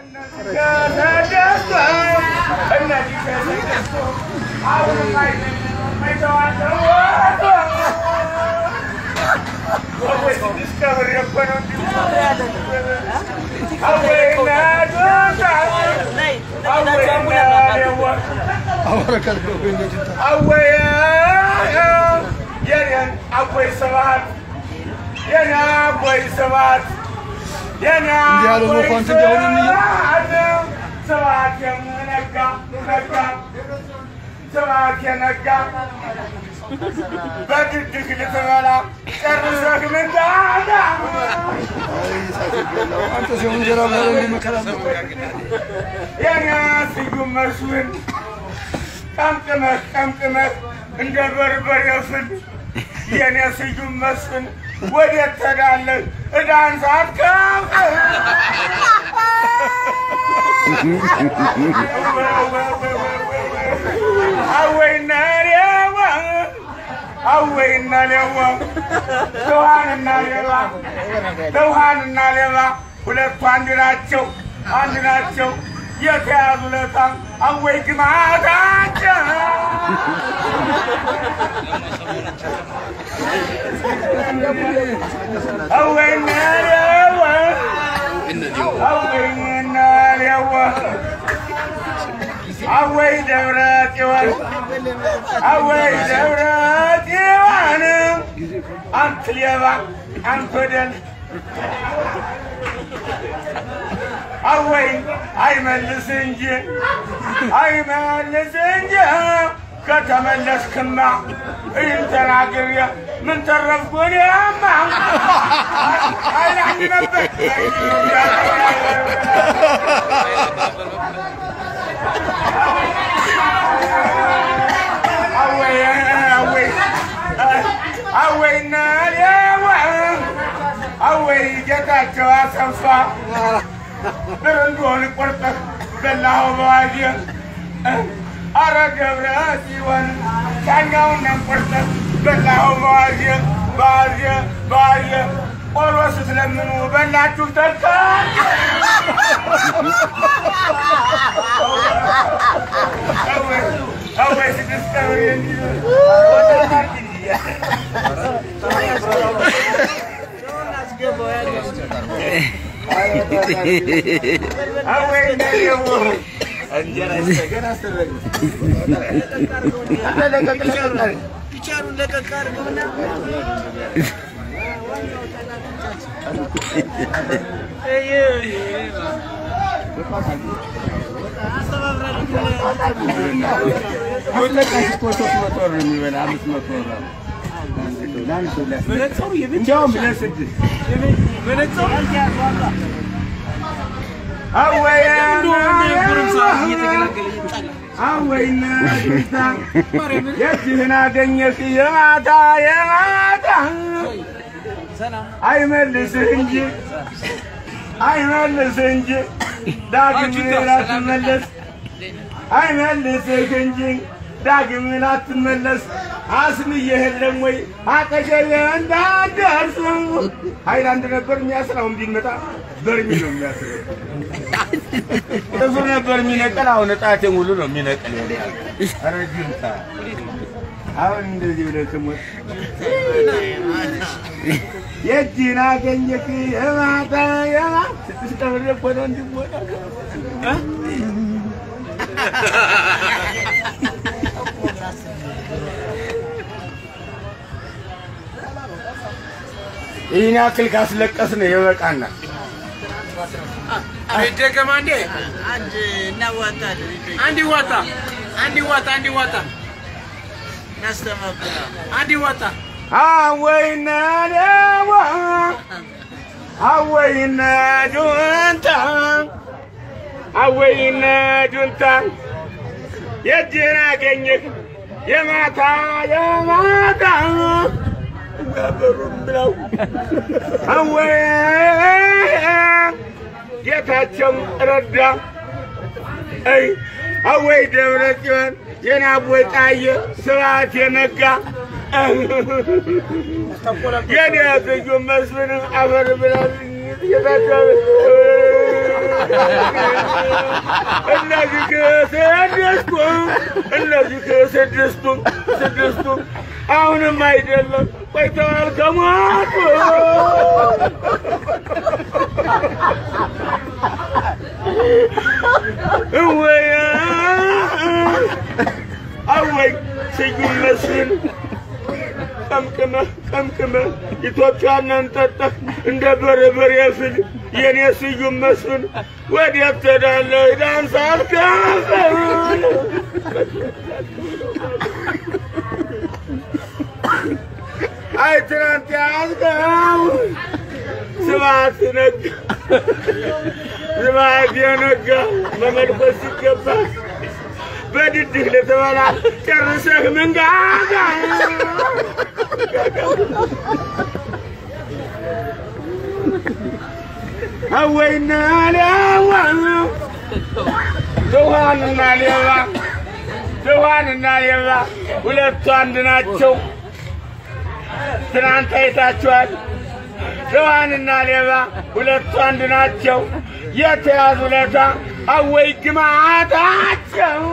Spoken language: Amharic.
እንዲህ ያለው መኳንንት እንዲያሁኑ እንየው። ስብሐት የነጋ ነጋ ስብሐት የነጋ በድድቅ ልትበላ ጨርሰህ ምንዳዳ አንተ ሲሆን እንጀራ ብላ መከራ የኔ ስዩም መስፍን ጠምጥመህ ጠምጥመህ እንደ በርበሬ ፍል የኔ ስዩም መስፍን ወዴት ትሄዳለህ? ዕዳን ሳትከፍል አወይና ሌባ አወይና ሌባ ተውሃንና ሌባ ተውሃንና ሌባ ሁለቱ አንድ ናቸው፣ አንድ ናቸው። የተያዙ ለታ አወይ ግማታቸው አወይና ሌባ አወይና ሌባ አወይ ደብረ ጽዮን አወይ ደብረ ጽዮን አንተ ሌባ አንተ ወደል አወይ አይመልስ እንጂ አይመልስ እንጂ ከተመለስክማ ይህን ተናግሬ ምን ተረፍኩ እኔማ አይላኝ ነበር አወይ አወይ አወይና ሌዋ አወይ ጌታቸው አሰፋ ብርንዶን ቆርጠህ በላኸው በዋዜ አረ ገብረ ጽዮን ዳኛውን ቆርጠህ በላኸው በዋዜ በዋዜ በዋዜ ቆሎ ስትለምኑ በላችሁ ተካ አወይ ስድስት ቀብር አወይ እንደው ፒቻሩን ለቀቅ አድርገውና እንዲያውም ለስድስት አወይና ጌታ የዚህን አገኘህ የማታ የማታ አይመልስህ እንጂ አይመልስህ እንጂ ዳግም ላትመለስ አይመልስህ እንጂ ዳግም ላትመለስ አስምዬ የለም ወይ አጠገቤ እንዳትደርስ ሀይላንድ ነበር የሚያስራውን ቢመጣ በርሚ ነው የሚያስረው እሱ ነበር የሚነቀል አሁን እጣቴ ሙሉ ነው የሚነቀል ኧረ ጅንታ አሁን እንደዚህ ብለህ ትሞት የእጅህን አገኘህ የማታ የማታ ስድስት ቀበሌ እኮ ነው እንዲሞላ ይህን ያክል ካስለቀስን ይበቃናል። ይደገም አንዴ አንድ እናዋጣለን። አንድ ይዋጣ አንድ ይዋጣ አንድ ይዋጣ እናስተባብራ አንድ ይዋጣ አወይነ ደዋ አወይነ ጁንታ አወይነ ጁንታ የእጅህን አገኘህ የማታ የማታ በሩም ብለው አወይ ጌታቸው ረዳ አይ አወይ ደብረ ጽዮን የናቦይ ጣየ ስብሐት የነጋ የኔ ስዩም መስፍን አፈር ብላልኝ ጌታቸው እነዚህ ከስድስቱም እነዚህ ከስድስቱም ስድስቱም አሁንም አይደለም ቆይተዋል ከሞቱ እወያ አወይ ስዩም መስፍን ቀምቅመህ ቀምቅመህ ኢትዮጵያንን ጠጠህ እንደ በርበሬ ፍል የኔ ስዩም መስፍን ወዴት ትሄዳለህ? ዳንስ አልከፍል አይ ትናንት ያዝከው ስብሐት ነጋ ስብሐት የነጋ መመልኮስ ሲገባ በድድህ ልትበላ ጨርሰህ መንጋጋ አወይና ሌዋ ድኋንና ሌባ ድኋንና ሌባ ሁለቱ አንድ ናቸው። ትናንት አይታችኋል። ድኋንና ሌባ ሁለቱ አንድ ናቸው። የተያዙ ለታ አወይ ግማታቸው